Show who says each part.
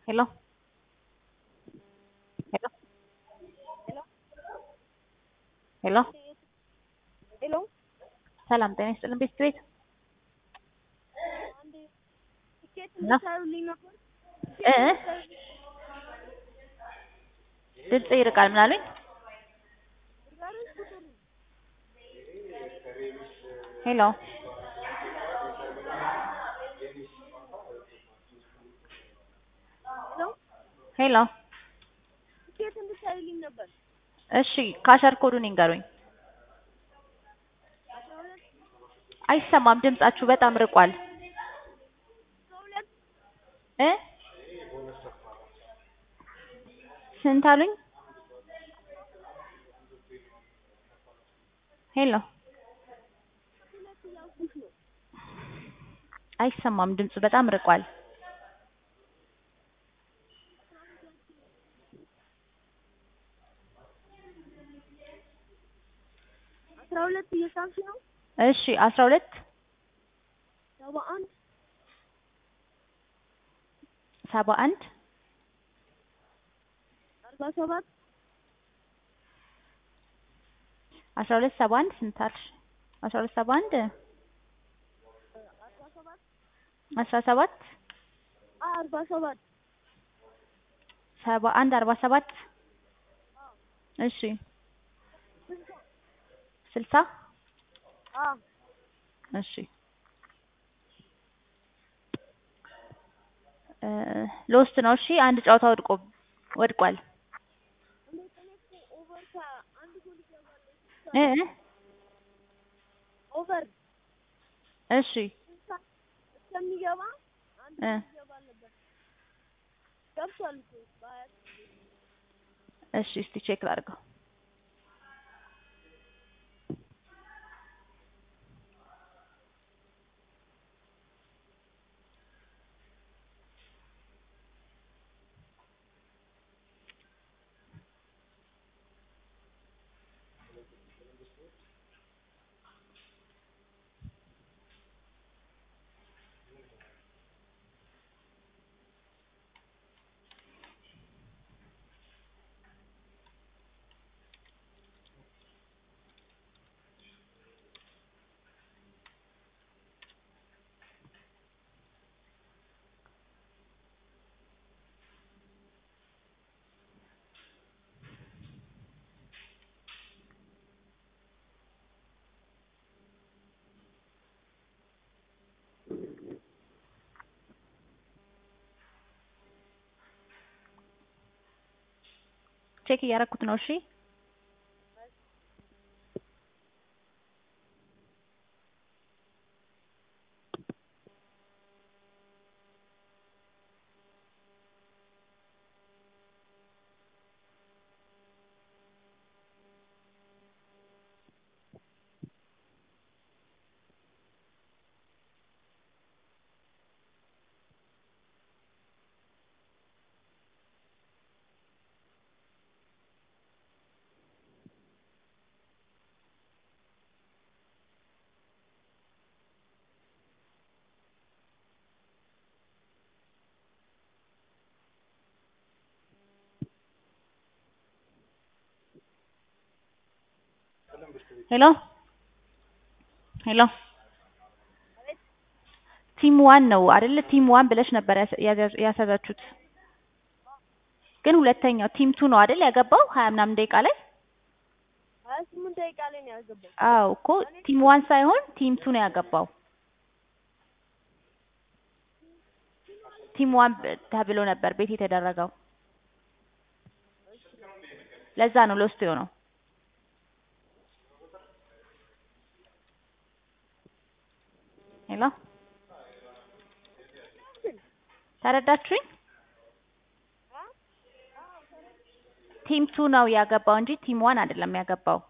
Speaker 1: Hello? Hello? ሄሎ
Speaker 2: ሄሎ
Speaker 1: ሰላም ጤና ይስጥልን ቤት ቤት
Speaker 2: አንዴ ትኬት
Speaker 1: እና?
Speaker 2: ልታዩልኝ ነበር?
Speaker 1: እ ድምጽ ይርቃል ምን አሉኝ?
Speaker 2: ዛሬ ቁጥር
Speaker 1: ሄሎ
Speaker 2: ሄሎ
Speaker 1: ሄሎ
Speaker 2: ትኬት እንድታዩልኝ ነበር።
Speaker 1: እሺ ካሸር ኮዱን ይንገሩኝ።
Speaker 2: አስራ ሁለት
Speaker 1: አይሰማም ድምጻችሁ በጣም ርቋል
Speaker 2: አስራ ሁለት
Speaker 1: እ ስንት አሉኝ? ሄሎ
Speaker 2: ሁለት እያልኩሽ ነው።
Speaker 1: አይሰማም ድምፁ በጣም ርቋል።
Speaker 2: አስራ ሁለት እየሳምሽ ነው።
Speaker 1: እሺ አስራ ሁለት
Speaker 2: ሰባ አንድ
Speaker 1: ሰባ አንድ
Speaker 2: አርባ ሰባት
Speaker 1: አስራ ሁለት ሰባ አንድ ስንት አልሽ? አስራ ሁለት ሰባ አንድ
Speaker 2: አርባ ሰባት
Speaker 1: አስራ ሰባት
Speaker 2: አ አርባ ሰባት
Speaker 1: ሰባ አንድ አርባ ሰባት እሺ
Speaker 2: ስልሳ
Speaker 1: ስልሳ
Speaker 2: አ
Speaker 1: እሺ እ ሎስት ነው። እሺ አንድ ጨዋታ ወድቆ ወድቋል።
Speaker 2: እንዴት እኔ እኮ ኦቨር ከአንድ ጎል ይገባል
Speaker 1: እ እ
Speaker 2: ኦቨር
Speaker 1: እሺ
Speaker 2: ስልሳ እስከሚገባ አንድ
Speaker 1: እ
Speaker 2: ጎል ይገባል ነበር። ገብቷል እኮ በሀያ
Speaker 1: እሺ እስቲ ቼክ ላድርገው። ቼክ እያደረኩት ነው። እሺ ሄሎ ሄሎ ቲም ዋን ነው አይደለ? ቲም ዋን ብለሽ ነበር ያስ- ያዘ- ያስያዛችሁት። ግን ሁለተኛው ቲም ቱ ነው አይደል ያገባው ሀያ ምናምን ደቂቃ ላይ።
Speaker 2: ሀያ ስምንት ደቂቃ ላይ ነው ያገባው።
Speaker 1: አዎ እኮ ቲም ዋን ሳይሆን ቲም ቱ ነው ያገባው። ቲም ዋን ብ- ተብሎ ነበር ቤት የተደረገው። ለዛ ነው ሎስት የሆነው። ሄሎ ተረዳችሁኝ? ቲም ቱ ነው ያገባው እንጂ ቲም ዋን አይደለም ያገባው።